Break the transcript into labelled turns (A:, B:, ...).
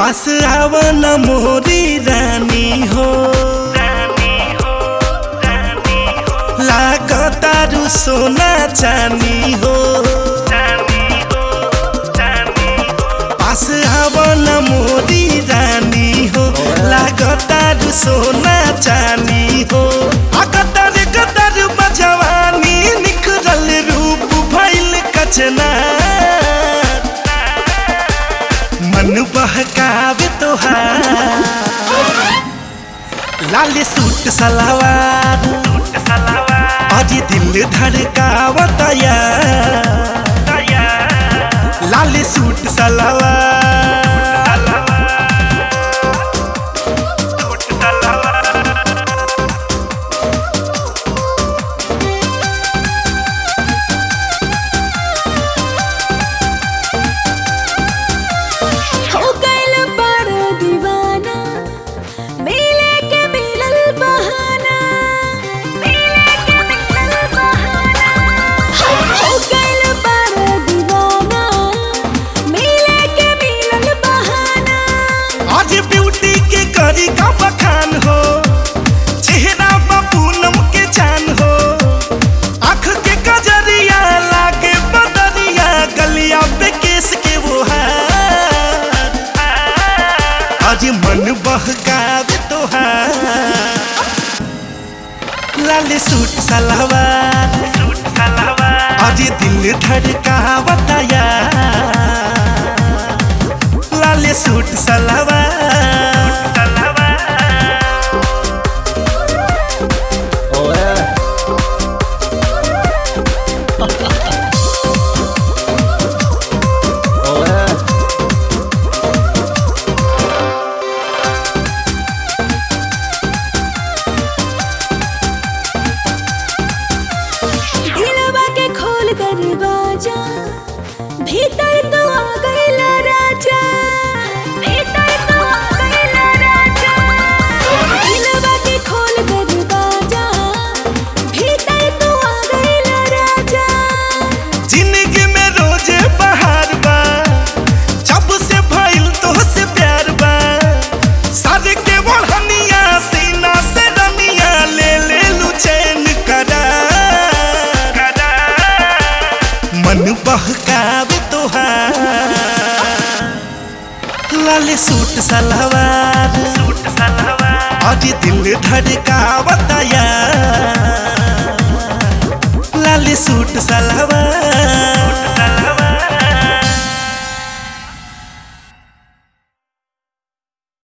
A: पास आव न मोरी रानी हो लागतारू सोना चानी हो पास आव न मोरी रानी हो लागतारू सोना चानी हो अकतर कतर बजवानी निखरल रूप भइल कचना मन बहकावे तोहार लाल सूट सलवार अजी दिल धड़कावता यार लाल सूट सलवार
B: हो गइल बड़ दीवाना मिले के मिलल बहाना मिले के मिलल बहाना हो गइल बड़ दीवाना मिले के मिलल बहाना
A: आज ब्यूटी के करी का बखान हो चेहरा बा पूनम के चान हो आँख के कजरिया लागे बदरिया गलिया पे केस के वो हार आज मन बहकावे तोहार लाल सूट सलवार आज दिल धड़कावता यार लाल सूट सलवार
B: दिलवा के खोल दरवाजा भीतर तो आ गइला राजा भीतर तो आ गइला राजा दिलवा के खोल दरवाजा भीतर तो आ गइला राजा
A: जिंदगी में रोजे बहार बा जब से भइल तो से प्यार बा सर के बढ़निया सीना से रनिया ले ले लू चैन करार मन बहकावे तोहार लाल सूट सलवार आज दिल धड़कावता यार लाल सूट सलवार